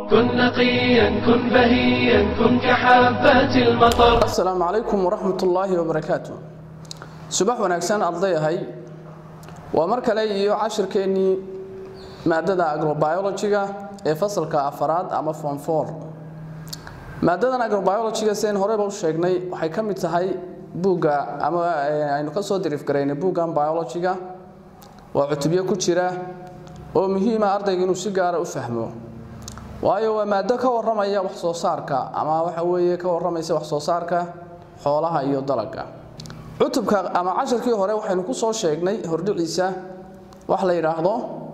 كن نقيا كن بهيا كن كحبات المطر asalaamu calaykum waraxmat ullaahi wabarakaatu subax wanaagsan ardayahay waa mar kale iyo cashirkeennii maadada agrobiologiga ee fasalka afaraad ama form four maadadan agrobiologiga sidayn horeyba u sheegnay waxay ka mid tahay buugga ama aynu ka soo diriif garaynay buuggan biologiga waa cutubyo ku jira oo muhiima ardayga inuu si gaara u fahmo waayo waa maado ka waramaya wax soo saarka ama waxa weeye ka waramaysa wax soo saarka xoolaha iyo dalagga cutubka ama casharkii hore waxaynu ku soo sheegnay hordhiciisa wax la yidhaahdo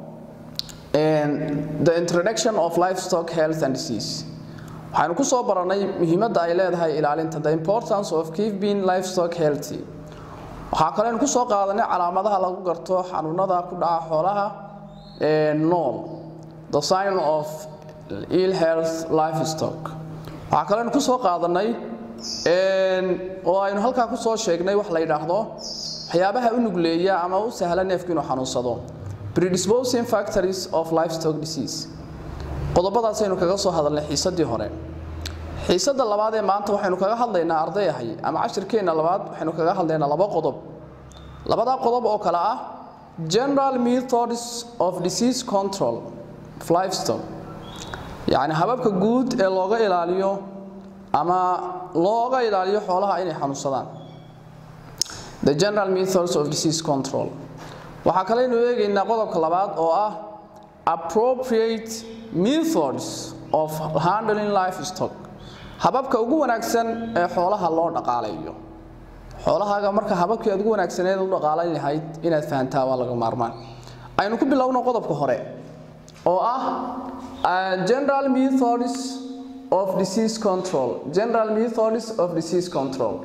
the introduction of livestock health and disease waxaynu ku soo baranay muhiimadda ay leedahay ilaalinta the importance of keeping livestock healthy waxaa kaleynu ku soo qaadanay calaamadaha lagu garto xanuunada ku dhaca xoolaha nool the sign of ill health livestock waxaa kaleynu ku soo qaadanay oo aynu halkaa ku soo sheegnay wax la yidhaahdo waxyaabaha u nugleeya ama u sahla neefku inuu xanuunsado predisposing factories of livestock disease qodobadaasaynu kaga soo hadalnay xiisadii hore xiisada labaad ee maanta waxaynu kaga hadlaynaa ardayahay ama cashirkeenna labaad waxaynu kaga hadlaynaa laba qodob labadaa qodob oo kale ah general methods of disease control of livestock yacni hababka guud ee looga ilaaliyo ama looga ilaaliyo xoolaha inay xanuunsadaan the general methods of disease control waxaa kaleynu eegaynaa qodobka labaad oo ah appropriate methods of handling livestock hababka ugu wanaagsan ee xoolaha loo dhaqaalayo xoolahaaga marka hababkii aad ugu wanaagsaneed u dhaqaalayn lahayd inaad fahantaa waa laga maarmaan aynu ku bilowno qodobka hore oo ah general methods of disease control general methods of disease control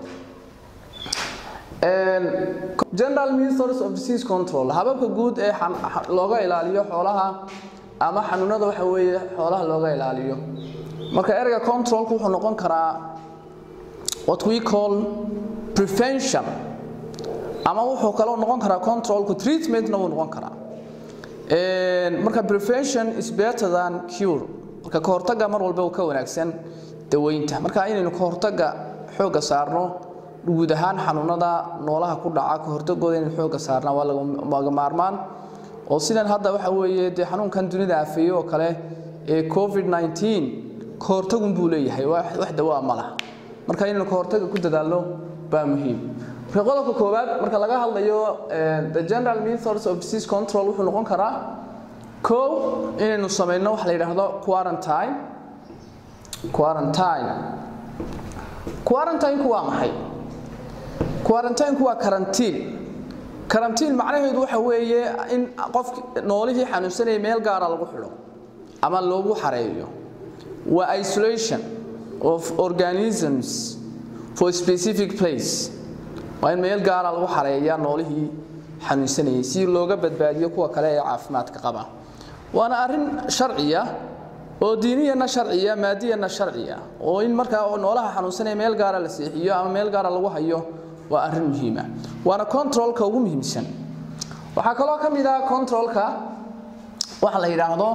general methods of disease control hababka guud ee looga ilaaliyo xoolaha ama xanuunada waxa weeye xoolaha looga ilaaliyo marka ereyga controlku wuxuu noqon karaa what we call prevention ama wuxuu kaloo noqon karaa controlku treatmentna wuu noqon karaa marka prevention is better than cure marka ka hortagga mar walba uu ka wanaagsan daweynta marka inaynu ka hortagga xoogga saarno guud ahaan xanuunada noolaha ku dhaca ka hortagooda inaynu xoogga saarnaa waa laga maarmaan oo sidan hadda waxa weeye dee xanuunkan dunida afeeye oo kale ee covid 19 ka hortagun buu leeyahay wax dawaa ma laha marka inaynu ka hortagga ku dadaalno baa muhiim marka qodobka koowaad marka laga hadlayo the general methods of disease control wuxuu noqon karaa kow inaynu samayno wax la yidhaahdo quarantine quarantine quarantine-ku waa maxay quarantine-ku waa karantiin karantiin macnaheedu waxa weeye in qof noolihii xanuunsanaya meel gaara lagu xidho ama loogu xareeyo waa isolation of organisms for specific place waa in meel gaara lagu xareeyaa noolihii xanuunsanayay si looga badbaadiyo kuwa kale ee caafimaadka qaba waana arrin sharciya oo diiniyana sharciya maadiyana sharciya oo in markaa noolaha xanuunsanaya meel gaara la seexiyo ama meel gaara lagu hayo waa arrin muhiima waana controlka ugu muhiimsan waxaa kaloo ka mid ah controlka waxa la yidhaahdo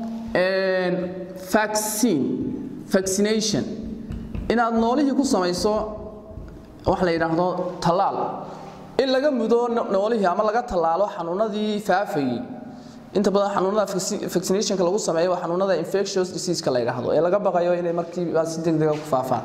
vaccine vaccination inaad noolihii ku samayso wax la yidhaahdo tallaal in laga mudo noolihii ama laga tallaalo xanuunadii faafayey inta badan xanuunada vaccinationka lagu sameeyo waa xanuunada infectious diseaseka la yidhaahdo ee laga baqayo inay markiiba si degdega ku faafaan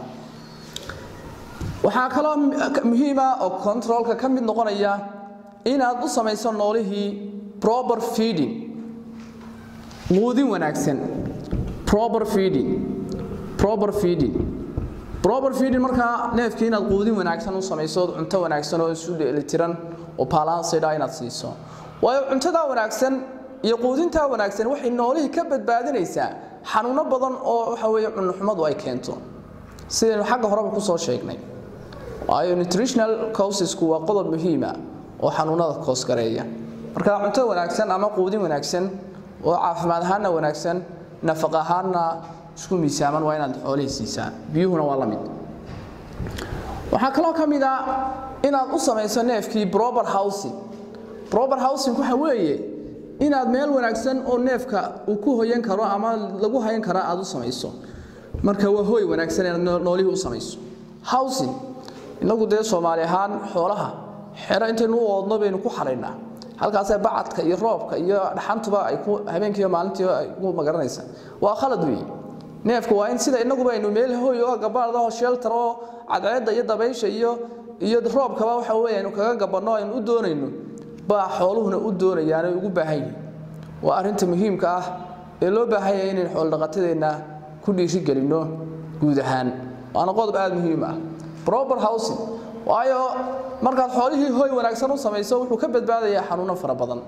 waxaa kaloo muhiima oo controlka ka mid noqonaya inaad u samayso noolihii proper feeding quudin wanaagsan proper feeding proper feeding proper feeding markaa neefkii inaad quudin wanaagsan u samayso cunto wanaagsan oo isu dheelitiran oo balanced ah inaad siiso waayo cuntada wanaagsan iyo quudinta wanaagsan waxay noolihii ka badbaadinaysaa xanuuno badan oo waxa weeye cunnoxumadu ay keento sidaynu xagga horeba ku soo sheegnay waayo nutritional causesku waa qodob muhiima oo xanuunada koosgareeya marka cunto wanaagsan ama quudin wanaagsan oo caafimaad ahaanna wanaagsan nafaq ahaanna isku miisaaman waa inaad xoolihii siisaa biyuhuna waa la mid waxaa kaloo ka mid ah inaad u samayso neefkii proper housing proper housing waxa weeye inaad meel wanaagsan oo neefka uu ku hoyan karo ama lagu hayan karo aad u samayso marka waa hooy wanaagsan inaad noolihii u samayso housing inagu dee soomaali ahaan xoolaha xero intaynu u oodno baynu ku xaraynaa halkaasee bacadka iyo roobka iyo dhaxantuba ay ku habeenkiiyo maalintii ay ku magaranaysa waa khalad weeye neefka waa in sida inaguba aynu meel hooy oo gabaada oo shelter oo cadceedda iyo dabaysha iyo iyo roobkaba waxa weeye aynu kaga gabanno aynu u doonayno baa xooluhuna u doonayaan ay ugu baahan yihiin waa arrinta muhiimka ah ee loo baahan yahay inaynu xoolodhaqatadeenna ku dhiirigelinno guud ahaan waana qodob aada muhiim ah proper housing waayo markaad xoolihii hooy wanaagsan u samayso wuxuu ka badbaadayaa xanuuno fara badan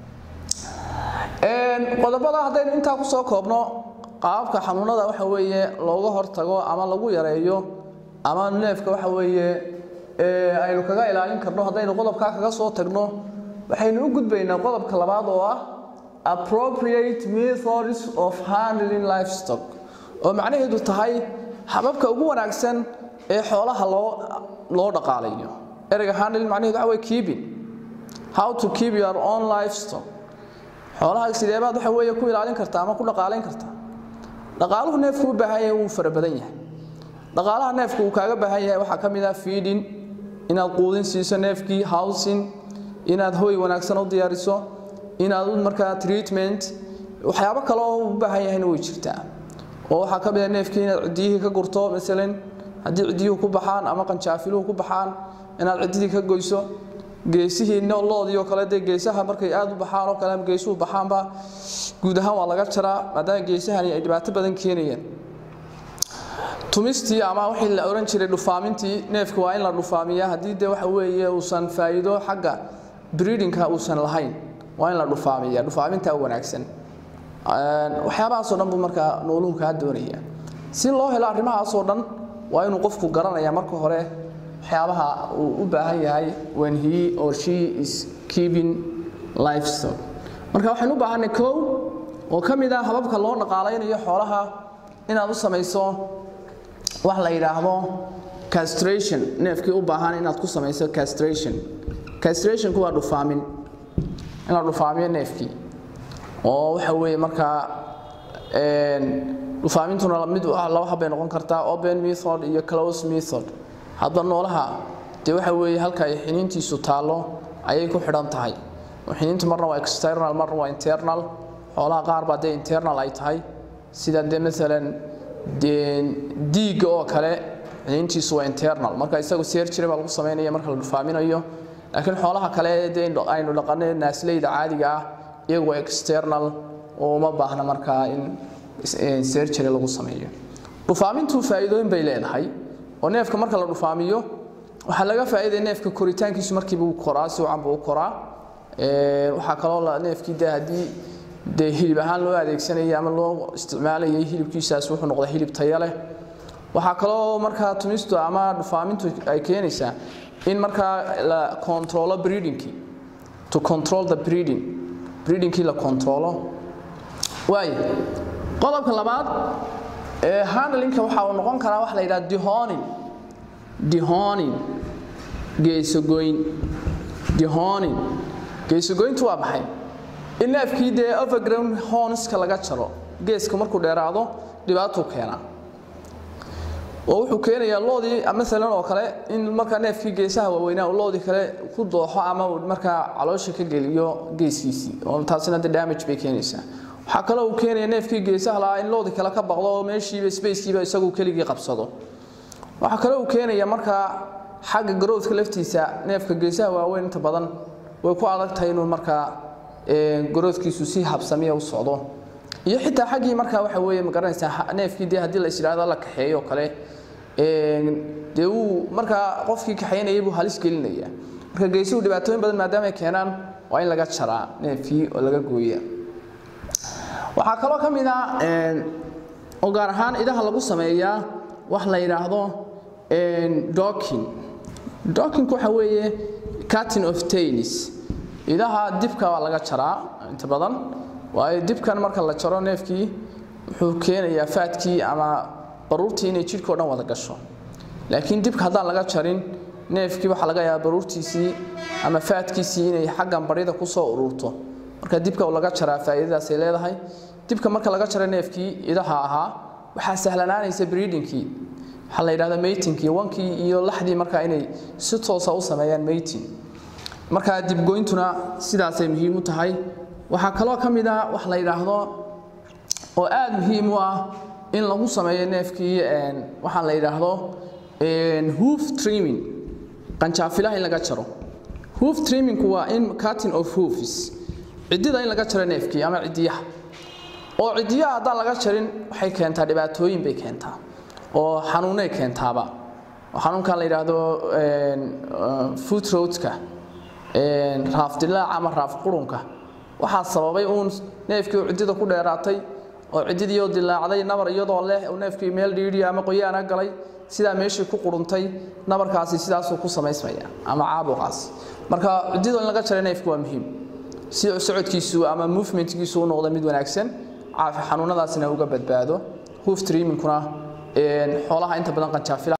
qodobada haddaynu intaa kusoo koobno qaababka xanuunada waxa weeye looga hortago ama lagu yareeyo ama neefka waxa weeye aynu kaga ilaalin karno haddaynu qodobkaa kaga soo tagno waxaynu u gudbaynaa qodobka labaad oo ah appropriate methods of handling livestock oo macnaheedu tahay hababka ugu wanaagsan ee xoolaha loo loo dhaqaalayo ereyga handling macnaheedu waxa wey keeping how to keep your own livestock xoolaha sidee baad waxa weeye ku ilaalin kartaa ama ku dhaqaalayn kartaa dhaqaaluhu neefku u baahan yahay wuu fara badan yahay dhaqaalaha neefku uu kaaga baahan yahay waxaa ka mid ah feeding inaad quudin siiso neefkii housing inaad hooy wanaagsan u diyaariso inaad markaa treatment waxyaabo kale oo u baahan yahayna way jirtaa oo waxaa ka mid ah neefkii inaad ciddiyihii ka gurto masalan haddii ciddiyuhu ku baxaan ama qanjaafiluhu ku baxaan inaad ciddidii ka goyso geesihii loodii oo kale dee geesaha markay aad u baxaan oo kale ama geesuhu baxaanba guud ahaan waa laga jaraa maadaama geesahani ay dhibaato badan keenayaan tumistii ama wixii la oran jiray dhufaamintii neefka waa in la dhufaamiyaa haddii dee waxa weeye uusan faa'iido xagga breedingka uusan lahayn waa in la dhufaamiyaa dhufaaminta wanaagsan waxyaabahaasoo dhan buu markaa nooluhu kaa doonaya si loo helo arrimahaasoo dhan waa inuu qofku garanaya marka hore waxyaabaha uu u baahan yahay when he or she is keeping livestock marka waxaynu u baahanay kow oo ka mid ah hababka loo dhaqaalaynayo xoolaha inaad u samayso wax la yidhaahdo castration neefkii u baahan inaad ku samayso castration castrationku waa dhufaamin in la dhufaamiyo neefkii oo waxa weeye markaa dhufaamintuna mid laba habbay noqon kartaa open method iyo close method hadba noolaha dee waxa weeye halka ay xiniintiisu taallo ayay ku xidhan tahay xiniintu marna waa external marna waa internal xoolaha qaar baa dee internal ay tahay sida dee maalan diigga oo kale xiniintiisu waa internal marka isagu surgery baa lagu samaynaya marka la dhufaaminayo laakiin xoolaha kale dee aynu dhaqanay naasleyda caadiga ah iyagu waa external oo uma baahna markaa in surgery lagu sameeyo dhufaamintu faa'iidooyin bay leedahay oo neefka marka la dhufaamiyo waxaa laga faa'iidaya neefka koritaankiisu markiiba uu koraa si wacan buu u koraa waxaa kaloo neefkii dee haddii dee hilib ahaan loo adeegsanayay ama loo isticmaalayay hilibkiisaas wuxuu noqdaa hilib tayo leh waxaa kaloo markaa tumistu ama dhufaamintu ay keenaysaa in markaa la controlo breedingkii to control the breeding breedingkii la controlo waayo qodobka labaad ee handlingka waxa uu noqon karaa wax la yidhaha dehoning dehoning geesogoyn dehoning geesogoyntu waa maxay in neefkii dee overground hornska laga jaro geeska markuu dheeraado dhibaatuu keenaa oo wuxuu keenayaa loodii maalan oo kale in markaa neefkii geesaha waaweynaa uu loodii kale ku dooxo ama uu markaa caloosha ka geliyo geeskiisii oo taasina de damage bay keenaysaa waxaa kaloo uu keenaya neefkii geesaha lahaa in loodii kale ka baqdo oo meeshiiba spacekiiba isagu keligii qabsado waxaa kaloo uu keenaya markaa xagga growthka laftiisa neefka geesaha waaweyn inta badan way ku adag tahay inuu markaa growthkiisu si habsamiya u socdo iyo xitaa xaggii markaa waxa weeye ma garanaysaa neefkii dee haddii la isdhaahdo la kaxeeyo kale dee uu markaa qofkii kaxaynayay buu halis gelinaya marka geesuhu dhibaatooyin badan maadaama ay keenaan waa in laga jaraa neefkii oo laga gooya waxaa kaloo ka mid ah oo gaar ahaan idaha lagu sameeyaa wax la yidhaahdo docking dockingku waxa weeye cutting of tails idaha dibka waa laga jaraa inta badan waayo dibkan marka la jaro neefkii wuxuu keenayaa faadkii ama baruurtii inay jidhkao dhan wada gasho laakiin dibka haddaan laga jarin neefkii waxaa laga yaabaa baruurtiisii ama faadkiisii inay xaggan barida ku soo ururto marka dibka laga jaraa faa'iidadaasay leedahay dibka marka laga jaro neefkii idaha ahaa waxaa sahlanaanaysa breedingkii waxaa la yidhahdaa matingkii wankii iyo laxdii markaa inay si toosa u sameeyaan mating marka dibgoyntuna sidaasay muhiim u tahay waxaa kaloo ka mid ah wax la yidhaahdo oo aada muhiim u ah in lagu sameeyo neefkii waxaa la yidhaahdo hoof trimming qanjaafilaha in laga jaro hoof trimmingku waa in cutting of hoofs ciddida in laga jaro neefkii ama ciddiyaha oo ciddiyaha haddaan laga jarin waxay keentaa dhibaatooyin bay keentaa oo xanuunay keentaaba oo xanuunkan la yidhaahdo foot roadka raaf dilaaca ama raaf qurunka waxaa sababay uun neefkii oo ciddida ku dheeraatay oo ciddidiioo dilaacday nabar iyadoo leh oo neefkii meel dhiidhiya ama qoyaana galay sidaa meeshii ku quruntay nabarkaasi sidaasuu ku samaysmaya ama caabuqaasi marka ciddidoo in laga jara neefku waa muhiim si socodkiisu ama movementkiisu u noqdo mid wanaagsan xanuunadaasina uga badbaado hoof trimmingkuna xoolaha inta badan qanjaafila